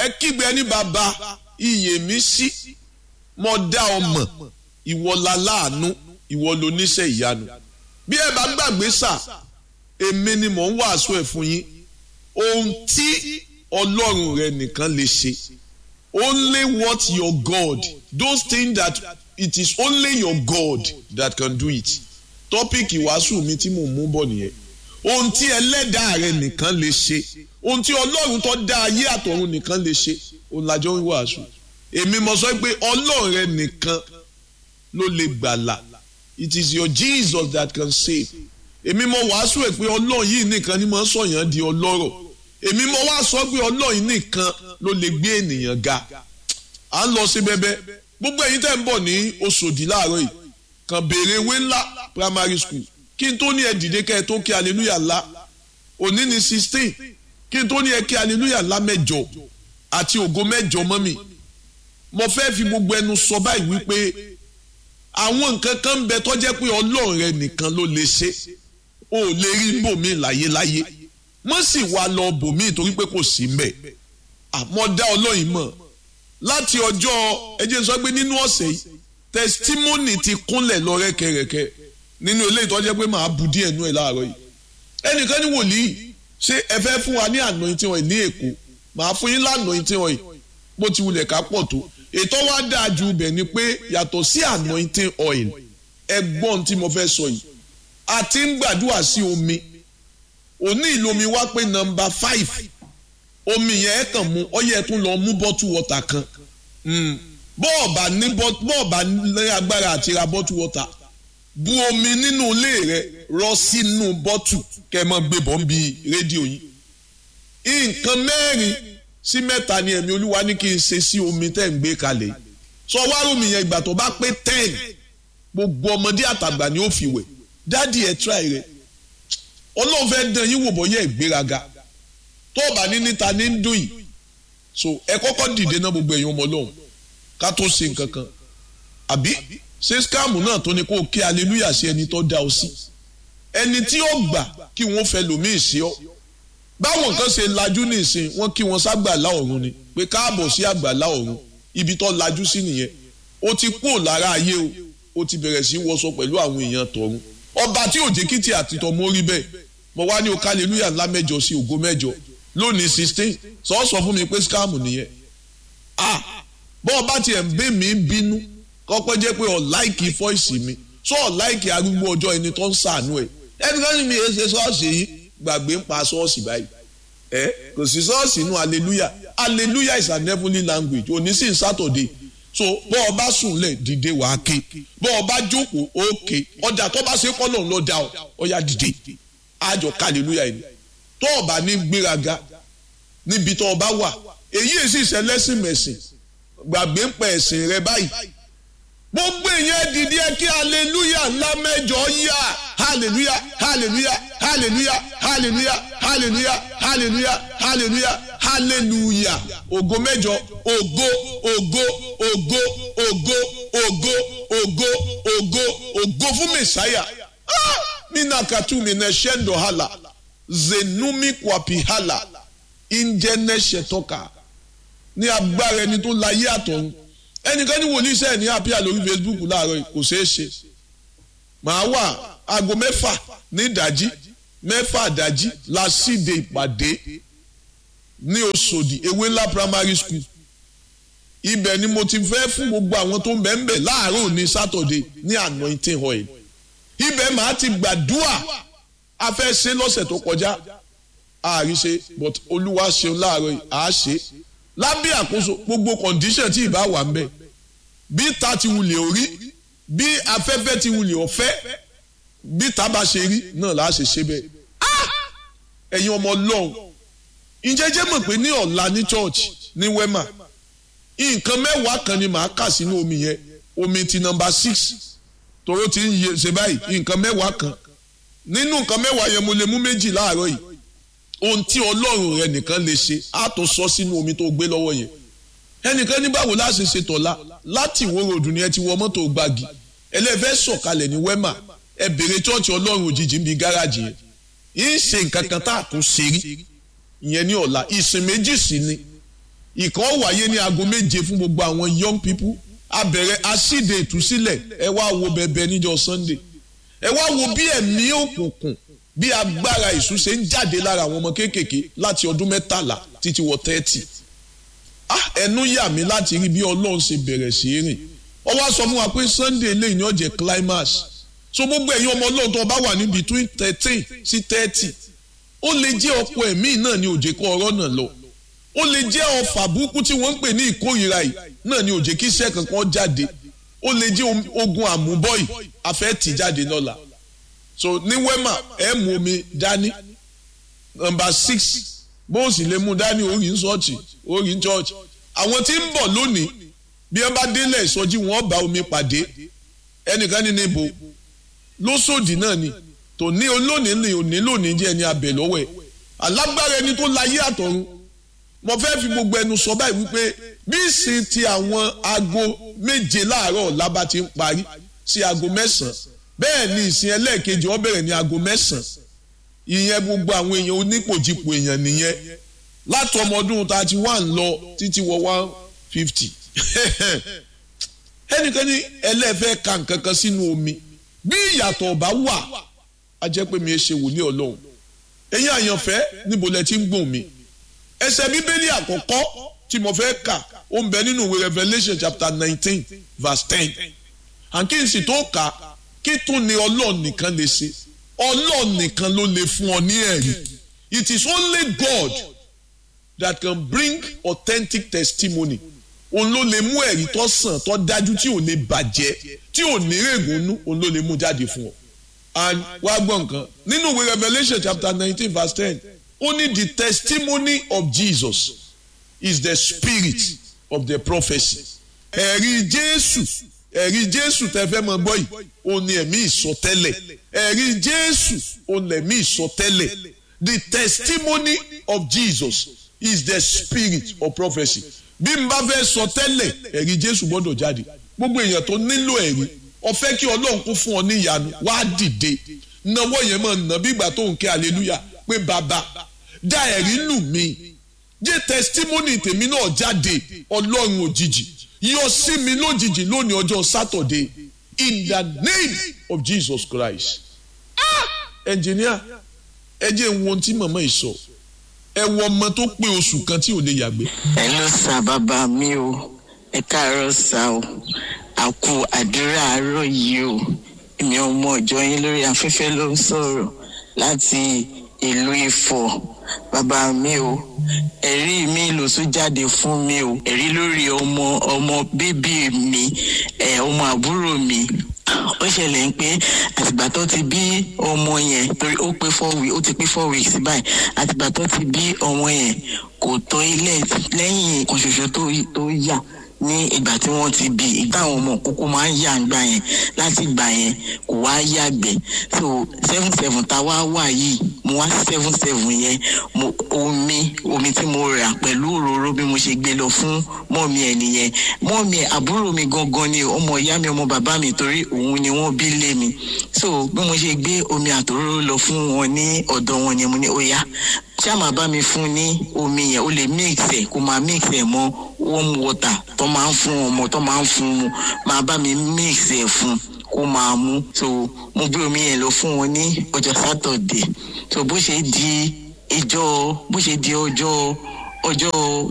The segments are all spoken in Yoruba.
ẹ kígbe ní bàbá iyè mi sí mo dá ọ mọ̀ ìwọ la láàánú ìwọ ló níṣẹ́ ìyanu bí ẹ bá gbàgbé sà èmi ni mò ń wàásù ẹ̀ fún yín ohun tí ọlọ́run rẹ nìkan lè ṣe only what your God those things that it is only your God that can do it tọ́pìkì wàásù mi tí mò ń mú bọ̀ nìyẹn ohun tí ẹlẹ́dàá rẹ nìkan lè ṣe ohun tí ọlọ́run tó dá ayé àtọ̀run nìkan lè ṣe òun làjọ ń wàásù èmi mo sọ pé ọlọ́run rẹ nìkan ló lè gbàlà it is your Jesus that can save èmi mo wàásù ẹ̀ pé ọlọ́run yìí nìkan ni mo ń sọ̀yàn di ọlọ́rọ̀ èmi mo wá sọ pé ọlọ́run yìí nìkan ló lè gbé ènìyàn ga à ń lọ sí bẹ́bẹ́ gbogbo ẹ̀yin tẹ́ ń bọ̀ ní Òṣòdì láàárọ̀ yìí kàn béèrè ewé ńlá primary school kí n tó ní ẹ dìde kẹ́ ẹ tó kí hallelujah ńlá òní ní sixteen kí n tó ní ẹ kí hallelujah ńlá mẹ́jọ àti ògo mẹ́jọ mọ́ mi mo fẹ́ fi gbogbo ẹnu sọ báyìí wípé àwọn nǹkan kan ń bẹ tó jẹ́ pé ọlọ́run rẹ nìkan ló lè ṣe o ò lè rí bòmí láyéláyé wọ́n sì wá lọ bòmí torí pé kò sí mbẹ̀ àmọ́ dá ọlọ́yin mọ̀ láti ọjọ́ ẹjẹ́ sọ pé nínú ọ̀sẹ̀ yìí testimony ti kúnlẹ̀ lọ rẹ́kẹrẹ́kẹ́ nínú ilé ìtọ́jẹ́ pé màá bu díẹ̀ nú ẹ̀ láàárọ̀ yìí ẹnìkan ní wòlíì ṣé ẹ fẹ́ fún wa ní anointing oil ní èkó màá fún yín lánàá oil bó ti wulẹ̀ ká pọ̀ tó ètò wa dáa ju ibẹ̀ ni pé yàtọ̀ sí anointing oil ẹgbọ́n tí mo fẹ́ sọ yìí a ti ń gbàdúrà sí omi òní ìlú omi wá pé nọ́mbà five omi yẹn kàn mú ọyẹ tún lọ mú bottle water kan bọ́ọ̀bà ní bọ́ọ̀bà ní agbára àti ra bottle water bu omi nínú ilé rẹ rọ sínú bọ́tù kẹ́ mọ́ gbé bọ́ ń bi rédíò yìí nǹkan mẹ́rin sí mẹ́ta ni ẹ̀mí olúwa ní kí n ṣe sí omi tẹ́ ń gbé kalẹ̀ sọ wárùmí yẹn ìgbà tó bá pé ten gbogbo ọmọdé àtàgbà ni ó fi wẹ̀ dádì ẹ̀ tíráì rẹ̀ ọlọ́run fẹ́ dán yín wò bọ́ yẹ ìgbéraga tó o bá ní níta ní ń dùn yìí so ẹ kọ́kọ́ dìde náà gbogbo ẹ̀yin ọmọ ọlọ́run ká tó ṣe nǹkan kan àbí ṣé skáàmù náà tó ní kó o kí aleluya sí ẹni tó dá ọ sí ẹni tí ó gbà kí wọ́n fẹ́ lòmíì sí ọ báwọn kan ṣe lajú nìsín wọ́n kí wọ́n ságbàlá ọ̀run ni pé káàbọ̀ sí àgbàlá ọ̀run ibi tó lajú sí nìyẹn ó ti kú lára ayé o ó ti bẹ̀rẹ̀ sí wọṣọ pẹ̀lú àwọn èèyàn tọ̀run ọba tí òjé kìtì àtìtọ̀ mórí bẹ́ẹ̀ mo wá ní o hallelujah ńlá mẹ́jọ sí ògo mẹ́jọ lónìí sixteen sọ sọ fún mi pé scam nìyẹn ah bọ́ọ̀ bá tiẹ̀ ń bẹ́ mi bínú kọ́kọ́ jẹ́ pé ọ̀ láìkì fọ́ìsì mi sọ ọ̀ láìkì arúgbó ọjọ́ ẹni tó ń sàánú ẹ̀ ẹni kan ní mi ẹ ṣe ṣọ́ọ̀ṣì yìí gbàgbé ń pa ṣọ́ọ̀ṣì báyìí ẹ kò sí ṣọ́ọ̀ṣì nù hallelujah hallelujah is an heavenly language òní sì ń sátọ̀dé so bọ́ ọ bá sùn lẹ̀ dìde wàá ké bọ́ ọ bá jókòó ó ké ọjà tó bá ṣe kọ́ lòun ló dá ọ ọ yá dìde àjọ hallelujah yìí tó o bá ní gbéraga níbi tó o bá wà èyí èsì ìṣẹlẹ́sìn mẹ̀sìn gbàgbé ń pẹ̀ ẹ̀sìn rẹ báyìí gbogbo èèyàn dìde ẹ kí hallelujah ńlá mẹ́jọ yá hallelujah hallelujah hallelujah hallelujah hallelujah hallelujah hallelujah hallelujah ògo mẹ́jọ ògo ògo ògo ògo ògo ògo ògo ògo fún mẹsàáyà mina katumi na shendo hala zenumi kwapi hala injene shetoka ní agbára ẹni tó láyé àtọ̀run ẹnìkan ní wòlíì sẹ́ẹ̀ ní àpíà lórí Facebook láàárọ̀ yìí kò ṣeé ṣe màá wà aago mẹ́fà ní ìdájí mẹ́fà ìdájí la síde ìpàdé ní Òṣòdì ewé ńlá primary school ibẹ̀ ni mo ti fẹ́ fún gbogbo àwọn tó ń bẹ̀ ń bẹ̀ láàárọ̀ ní Saturday ní anointing oil ibẹ̀ màá ti gbàdúà a fẹ́ ṣe lọ́sẹ̀ tó kọjá àárí ṣe but olúwa ṣeun láàárọ̀ yìí àá ṣe lábẹ́ àkóso gbogbo condition tí ìbá wà ń bẹ̀ bí ta ti wulẹ̀ orí bí afẹ́fẹ́ ti wulẹ̀ ọ̀fẹ́ bí ta bá ṣe rí náà là á ṣe ṣe bẹ́ẹ̀ ẹ̀yin ọmọ ọlọ́run ìjẹ́jẹ́ mọ̀ pé ní ọ̀la ní church ní wema nǹkan mẹ́wàá kan ni màá kà sínú omi yẹn omi ti nọ́mbà six toro ti ń ṣe báyìí nǹkan mẹ́wàá kan nínú nǹkan mẹ́wàá yẹn mo lè mú méjì láàárọ̀ yìí ohun tí ọlọ́run rẹ nìkan lè ṣe á tó sọ sínú omi tó gbé lọ́wọ́ yẹn ẹnìkan ní báwo la ṣe ṣe tọ̀la láti ìwó ròdù ni ẹ ti wọ mọ́tò gbági ẹlẹ́fẹ́ sọ̀kalẹ̀ ní wẹ́mà ẹ bèrè chọ́ọ̀chì ọlọ́run òjijì ń bi gáràjì yẹn yìí ń ṣe nǹkan kan tá a tún ṣe rí ìyẹn ní ọ̀la ìsìn méjì sí ni ìkan wáyé ní aago méje fún gbogbo àwọn young people a bẹ̀rẹ̀ asíde ìtúsílẹ̀ ẹ wá wo bẹ̀bẹ̀ níjọ́ sunday ẹ wá wo bí ẹ̀mí òkùnkùn bí agbára ìṣú ṣe ń jáde lára àwọn ọmọ kéékèèké láti ọdún mẹ́tàlá títí wọ tẹ́tì ẹnu yà mí láti rí bí ọlọ́run ṣe bẹ̀rẹ̀ sí í rìn ó wá sọ fún wa pé sunday eléyìí ni ó jẹ́ climax so gbogbo ẹ̀yin ọmọ ọlọ́run tó bá wà ní between thirteen sí thirty ó lè jẹ́ ọ̀pọ̀ ẹ̀mí náà ní òjè kọ́ ọ̀rọ̀ náà lọ ó lè jẹ́ ọfà burúkú tí wọ́n ń pè ní ìkórìíra yìí náà ní òjè kí iṣẹ́ kankan jáde ó lè jẹ́ ogun àmúbọ́yì afẹ́ tì jáde lọ́la so ní wema ẹ mú omi dání nọ́mbà six bó o sì lè mú dání orí ń ṣọ́ọ̀ṣì orí ń ṣọ́ọ̀ṣì àwọn tí ń bọ̀ lónìí bí wọ́n bá délẹ̀ ìsọjí wọn bá omi pàdé ẹnìkan ní níbo lóṣòdì náà ni tòní olónìí ni òní lónìí jẹ́ ẹni abẹ lọ́wọ́ ẹ̀ alágbára ẹni tó láyé àtọ̀run mo fẹ́ fi gbogbo ẹnu sọ báyìí wípé bí ìsìn ti àwọn aago méje láàárọ̀ ọ̀la bá ti ń parí sí aago mẹ́sàn-án bẹ́ẹ̀ ni ìsìn ẹlẹ́ẹ̀kejì ó bẹ̀rẹ̀ ní aago mẹ́sàn-án ìyẹn gbogbo àwọn èèyàn onípòjìpò èèyàn nìyẹn láti ọmọ ọdún thirty one lọ títí wọ one fifty ẹnikẹ́ni ẹlẹ́fẹ́ ka nǹkan kan sínú omi bí ìyàtọ̀ ọba wà á jẹ́ pé mi ẹ ṣe wòlíì ọlọ́run ẹ̀yin àyànfẹ́ níbo lẹ ti ń gbọ̀n mi ẹsẹ̀ bíbélì àkọ́kọ́ tí mo fẹ́ kà ó ń bẹ nínú ìwé Revelation chapter nineteen verse ten àǹkí n sì tó kà kí tún ni ọlọ́run nìkan lè ṣe ọlọ́run nìkan ló lè fún ọ ní ẹ̀rí it is only God that can bring authentic testimony òun ló lè mú ẹ̀rí tó sàn tó dájú tí ò lè bàjẹ́ tí ò ní règùnú òun ló lè mú jáde fún ọ and wá gbọ́ nǹkan nínú ìwé Revelation chapter nineteen verse ten only the testimony of Jesus is the spirit of the prophecy. ẹ̀rí Jésù ẹ̀rí Jésù tẹ́ fẹ́ mọ gbọ́ yìí ó ní ẹ̀mí ìsọtẹ́lẹ̀ ẹ̀rí Jésù ó ní ẹ̀mí ìsọtẹ́lẹ̀ the testimony of Jesus is the spirit of prophecy. bí n bá fẹ́ sọ tẹ́lẹ̀ ẹ̀rí Jésù gbọ́dọ̀ jáde gbogbo èèyàn tó nílò ẹ̀rí ó fẹ́ kí Ọlọ́run kó fún ọ ní ìyanu wá dìde náwó yẹn mọ̀ nà bí ìgbà tó ń ké hallelujah pé bàbá dá ẹ̀rí lù mí jẹ́ testimony tèmi náà jáde ọlọ́run òjijì yọ sí mi lójijì lónìí ọjọ́ Saturday in the name of Jesus Christ. ẹnjìníà ẹ jẹ́ ń wo ohun tí màmá yìí sọ ẹ wọ ọmọ tó pé oṣù kan tí ò lè yàgbé. ẹ ló sa bàbá mi o ẹ káàárọ̀ sá o àkú àdúrà àárọ̀ yìí o èmi ọmọ ọjọ́ yín lórí afẹ́fẹ́ ló ń sọ̀rọ̀ láti ìlú Ifọ̀ bàbá mi o ẹ̀rí mi ló tún jáde fún mi o ẹ̀rí lórí ọmọ ọmọ bébí mi ẹ̀ ọmọ àbúrò mi ó ṣẹlẹ̀ ń pé àtìgbà tó ti bí ọmọ yẹn torí ó pé four weeks ó ti pé four weeks báyìí àtìgbà tó ti bí ọmọ yẹn kò tó ilé lẹ́yìn kan ṣoṣo tó yà ní ìgbà tí wọ́n ti bí ìgbà àwọn ọmọ kókó máa ń yà ń gbà yẹn láti gbà yẹn kò wá yàgbẹ́ so seven seven tá a wá wà yìí mo wá seven seven yẹn mo omi omi tí mo rà pẹ̀lú òróró bí mo ṣe gbé lọ fún mọ́ọ̀mí ẹ̀ nìyẹn mọ́ọ̀mí ẹ̀ àbúrò mi gangan ni ọmọ ìyá mi ọmọ bàbá mi torí òun ni wọ́n bí lé mi so bí mo ṣe gbé omi àtòróró lọ fún wọn ní ọ̀dọ̀ wọn yẹn mo ní ó yá ṣá máa bá mi fún ní omi yẹn ó lè mix ẹ̀ kó máa mix ẹ̀ mọ́ warm water tó máa ń fún ọmọ tó máa ń fún mu máa bá mi mix ẹ̀ fún kó máa mú so mo gbé omi yẹn lọ fún wọn ní ọjọ́ sátọ̀dé so bó ṣe di ìjọ bó ṣe di ọjọ́ ọjọ́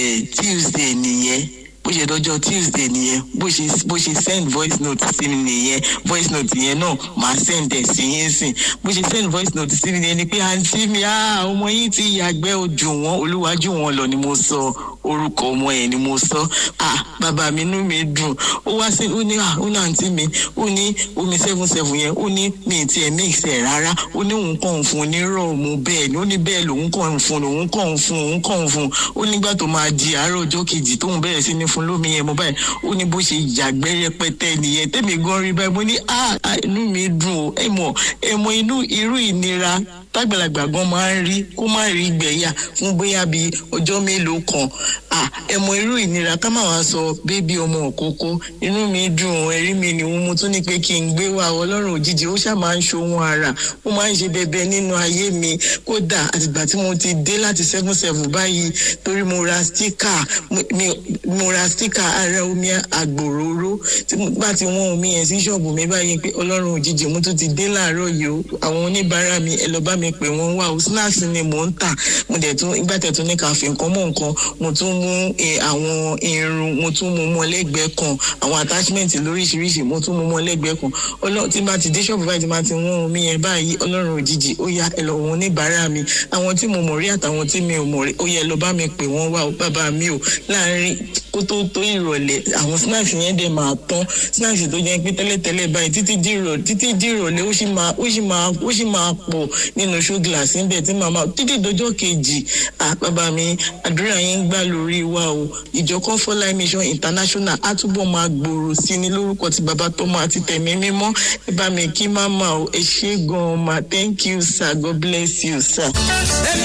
tuesday nìyẹn bó ṣe dọjọ́ tuesday nìyẹn bó ṣe bó ṣe send voice note sí mi nìyẹn voice note yẹn náà màá send ẹ̀ sí yín sìn bó ṣe send voice note sí mi nìyẹn ni pé àǹtí mi ọmọ yín ti yàgbẹ́ ojú wọn olúwájú wọn lọ ni mo sọ orúkọ ọmọ yẹn ni mo sọ ah bàbá mi inú mi dùn ó wá sí ó ní ah ó ní àǹtí mi ó ní omi seven seven yẹn ó ní mi ti ẹ̀ mix ẹ̀ rárá ó ní òun kàn ń fún un ní rọ̀ọ̀mù bẹ́ẹ̀ ni ó ní bẹ́ẹ̀ lòun kàn ń fún un òun kàn ń fún un òun kàn ń fún un ó nígbà tó máa di àárọ̀ ọjọ́ kejì tóun bẹ̀rẹ̀ sí ní fún lómi yẹn mo báyìí ó ní bó ṣe yàgbẹ́ rẹpẹtẹ nìyẹn tẹ́mi gan rí báyìí mo ní ah inú mi dùn ó ẹ mọ̀ ẹ mọ̀ inú irú ìnira tágbàlagbà gan máa ń rí kó má rí gbẹ̀yà fún bóyá bíi ọjọ́ mélòó kan à ẹ mọ irú ìnira ká má wàá sọ bébí ọmọ òkókó inú mi dùn ẹ̀rí mi ni mo tún ní pé kí n gbé wa ọlọ́run òjijì ó ṣáà máa ń ṣohun ara ó máa ń ṣe bẹbẹ nínú ayé mi kódà àtìgbà tí mo ti dé láti seven seven báyìí torí mo ra stika mo ra stika ara omi àgbòróró tí mo bá ti wọ́n omi yẹn sí ṣọ́ọ̀bù mi báyìí pé ọlọ́run òjijì mo tún ti dé láàárọ̀ yìí o àwọn oníbàárà mi ẹ lọ bá mi pè wọ́n wá o snacks ni mò ń tà mo dẹ̀ tún ìgbà tẹ̀ tún ní ká fi nǹkan mọ́ nǹkan mo tún mú àwọn irun mo tún mú mọ́ lẹ́gbẹ̀ẹ́ kan àwọn attachment lóríṣiríṣi mo tún mú mọ́ lẹ́gbẹ̀ẹ́ kan ọlọ́run tí bá ti dé ṣọ́ọ̀bù báyìí tí bá ti wọ́n omi yẹn báyìí ọlọ́run òjijì ó yá ẹ lọ wọn oníbàárà mi àwọn tí mo mọ̀ rí àtàwọn tí mi ò mọ̀ rí ó yẹ lọ bá mi pè wọ́n wá o bàbá mi o láàárín kó tó tó ìrọ̀lẹ́ àwọn snacks yẹn dẹ̀ máa tán snacks tó jẹ́ pé tẹ́lẹ̀tẹ́lẹ̀ báyìí títí di ìrọ̀lẹ́ títí di ìrọ̀lẹ́ ó sì máa ó sì máa ó sì máa pọ̀ nínú show glass níbẹ̀ tí màmá títí dọjọ́ kejì à bàbá mi àdúrà yín ń gbà lórí wa o ìjọ Comfort Mission International á túbọ̀ máa gbòòrò sí ní lórúkọ tí bàbá tó máa ti tẹ̀mí mímọ́ ẹ bá mi kí máma o ẹ ṣé gan-an ma thank you sir God bless you sir. èmi